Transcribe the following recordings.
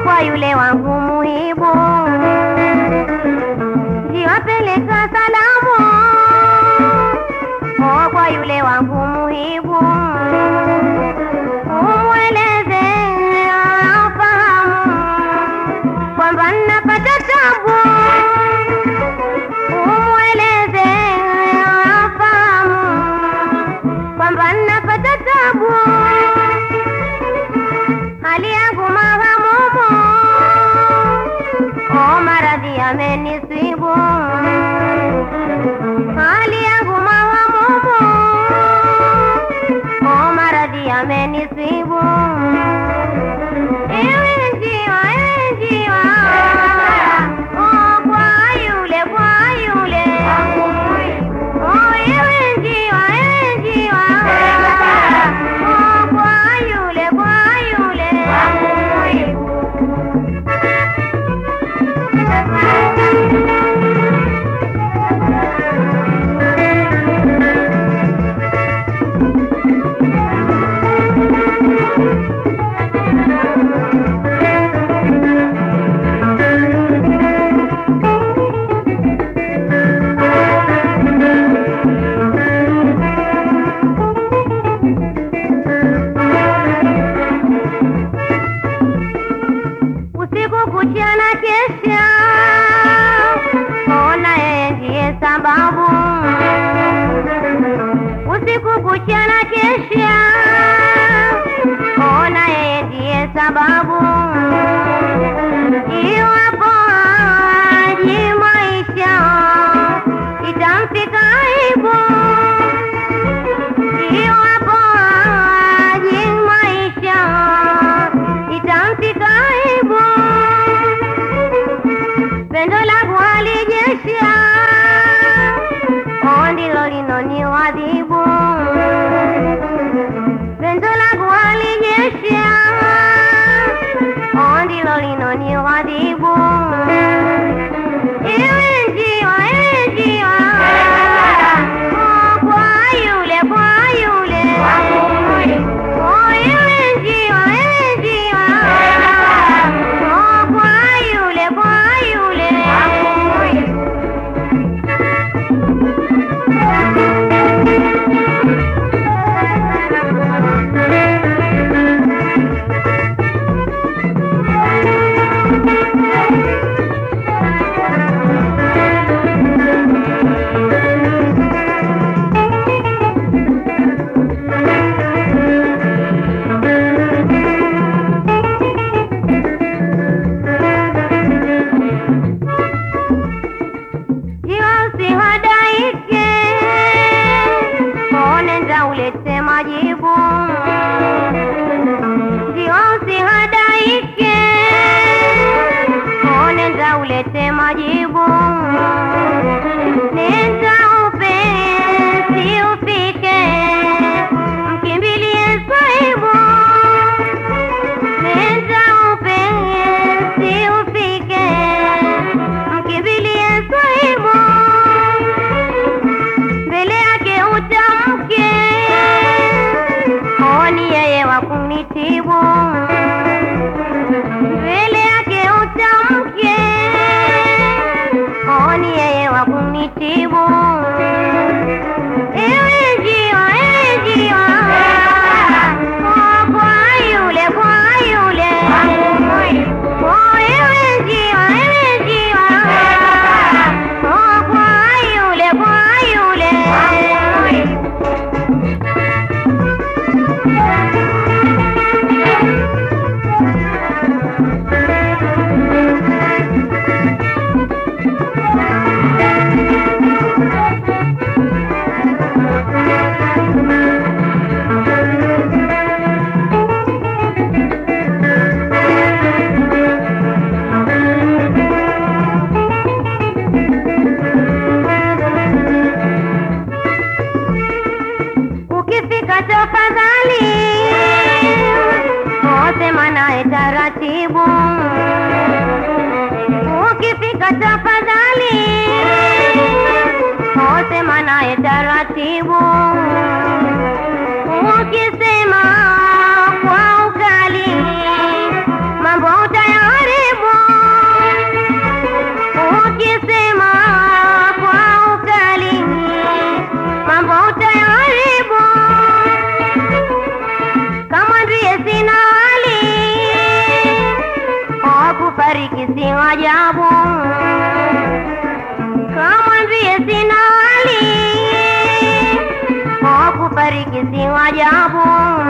kwa yule wangu muhibu, jiwapeleka salamu oh, kwa yule wangu muhibu, umweleze afahamu kwamba napata tabu, umweleze afahamu kwamba napata tabu, hali yangu mahamumu, o maradhi yamenisibu, hali yangu mahamumu, o maradhi yamenisibu. Ewe njiwa, ewe njiwa, oh, kwa yule, kwa yule, oh, ewe njiwa, ewe njiwa, oh, kwa yule, kwa yule. usiku kucha na kesha, ona yeye ndiye sababu. Usiku kucha na kesha, ona yeye ndiye sababu. Iwapo aji maisha itamfika aibu, iwapo aji maisha itamfika aibu, pendo langu halijesha, o ndilo linoniwadhibu, pendo langu halijesha, o ndilo linoniwadhibu. Ewe njiwa, ewe njiwa, oh, kwa yule, kwa yule, oh, ewe njiwa, ewe njiwa, oh, kwa yule, kwa yule. Jiwa usihadaike, nenda ulete majibu. Jiwa usihadaike, nenda ulete majibu. Nenda upesi ufike, mkimbilie saibu. Nenda upesi ufike, mkimbilie saibu mbele yake utamke, oni yeye wa kunitibu. Mbele yake utamke, oni yeye wa kunitibu. Ewe njiwa, ewe njiwa, oh, kwa yule, kwa yule, oh, ewe njiwa, ewe njiwa, oh, kwa yule, kwa yule. Ukifika tafadhali, osema naye taratibu. Ukifika tafadhali, osema naye taratibu. Ukisema kwa ukali, mambo utayari kufariki si ajabu, kamwambie sina hali, oh, kufariki si ajabu.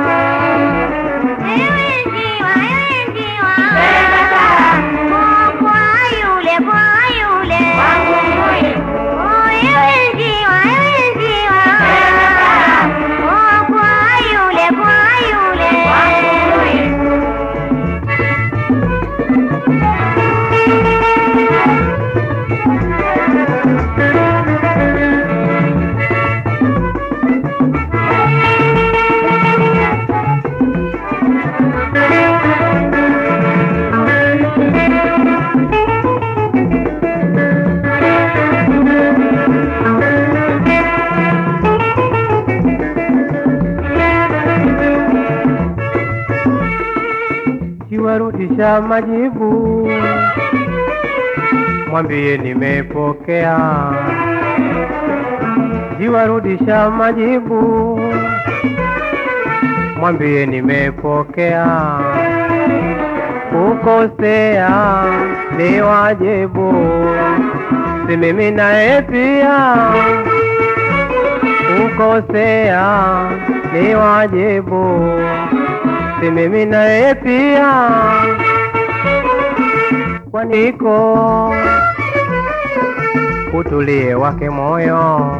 Ewe njiwa, ewe njiwa, oh, kwa yule, kwa yule, oh, ewe njiwa, ewe njiwa, oh, kwa yule, kwa yule. Kiwarudisha majibu, mwambie nimepokea. Kiwarudisha majibu, mwambie nimepokea. Kukosea ni wajibu, si mimi naye pia. Kukosea ni wajibu si mimi naye pia, kwaniko utulie wake moyo,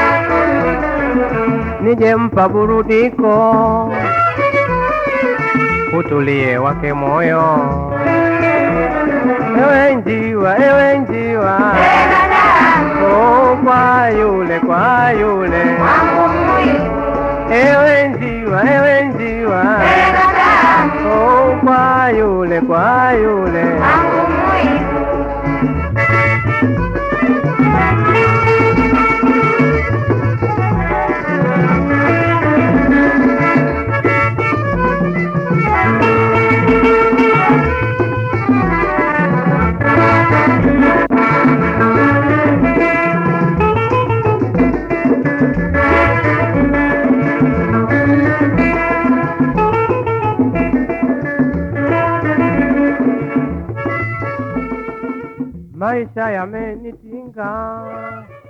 nijempa burudiko, utulie wake moyo. Ewe njiwa, ewe njiwa, oh, kwa yule, kwa yule, ewe njiwa, ewe njiwa Oh, kwa yule kwa yule maisha yamenitinga